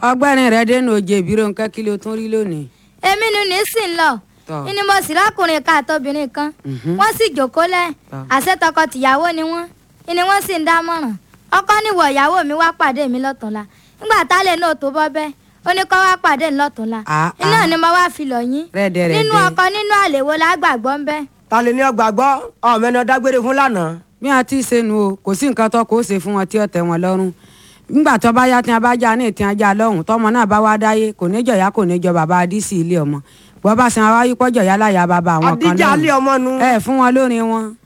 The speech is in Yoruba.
ọgbẹ́rin rẹ dénú oje ìbírò nǹkan kí ló tún rí lónìí. èmi ni ní sì ń lọ Tọ́. ìní mo sì lákùnrin kan àtobìnrin kan Mhm. wọ́n sì jókòó lẹ̀ Tọ́. àṣẹ tọkọ-tìyàwó ni wọ́n ìní wọ́n sì ń dámọ̀ràn ọkọ níwọ̀ ìyàwó mi wá pàdé mi lọ́tùnla nígbà tálẹ̀ náà tó bọ́ bẹ́ẹ̀ ó ní kó wá pàdé mi lọ́tùnla Ah, iná ah. ni mo wá fi lọ yín Rẹ́dẹ̀rẹ́dẹ́. nínú ọkọ nínú àlèwo lágbàgbọ́ ń bẹ́ ta lè ní ọgbàgbọ́ ọmọ ẹni ọdágbére fún lánàá. bí wọn ti ṣe nu o kò sí nǹkan tó kó ṣe fún wọn tí ó tẹ́ wọn lọ́rùn nígbà tó bá yá tí wọn bá já ní ìtì ajá lọ́hùn tọmọ náà bá wá dáyé kò ní jọ̀yà kò ní jọ bàbá adísì ilé ọmọ bọ́ bá sin wáyé pọ́jọ̀ yálà yá bàbá àwọn kan àdíjà alẹ́ ọmọ nu. ẹ fún wọn lórin wọn.